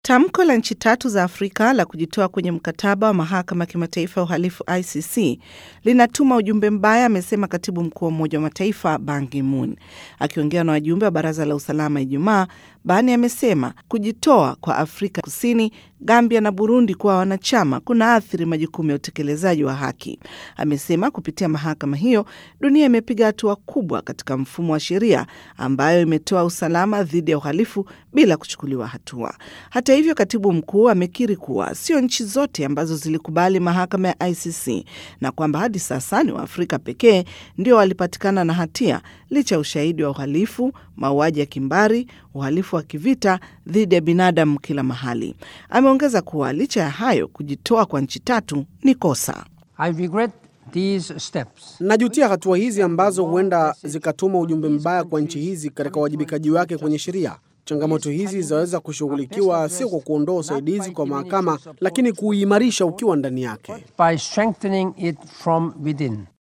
Tamko la nchi tatu za Afrika la kujitoa kwenye mkataba wa mahakama ya kimataifa ya uhalifu ICC linatuma ujumbe mbaya, amesema katibu mkuu wa Umoja wa Mataifa Ban Ki-moon. Akiongea na wajumbe wa Baraza la Usalama Ijumaa, Bani amesema kujitoa kwa Afrika Kusini, Gambia na Burundi kuwa wanachama kuna athiri majukumu ya utekelezaji wa haki. Amesema kupitia mahakama hiyo dunia imepiga hatua kubwa katika mfumo wa sheria ambayo imetoa usalama dhidi ya uhalifu bila kuchukuliwa hatua. Hata hivyo, katibu mkuu amekiri kuwa sio nchi zote ambazo zilikubali mahakama ya ICC na kwamba hadi sasa ni Waafrika pekee ndio walipatikana na hatia licha ya ushahidi wa uhalifu, mauaji ya kimbari, uhalifu wa kivita dhidi ya binadamu kila mahali. Ameongeza kuwa licha ya hayo, kujitoa kwa nchi tatu ni kosa. I regret these steps. Najutia hatua hizi ambazo huenda zikatuma ujumbe mbaya kwa nchi hizi katika uwajibikaji wake kwenye sheria. Changamoto hizi zinaweza kushughulikiwa sio kwa kuondoa usaidizi kwa mahakama, lakini kuimarisha ukiwa ndani yake. by strengthening it from within.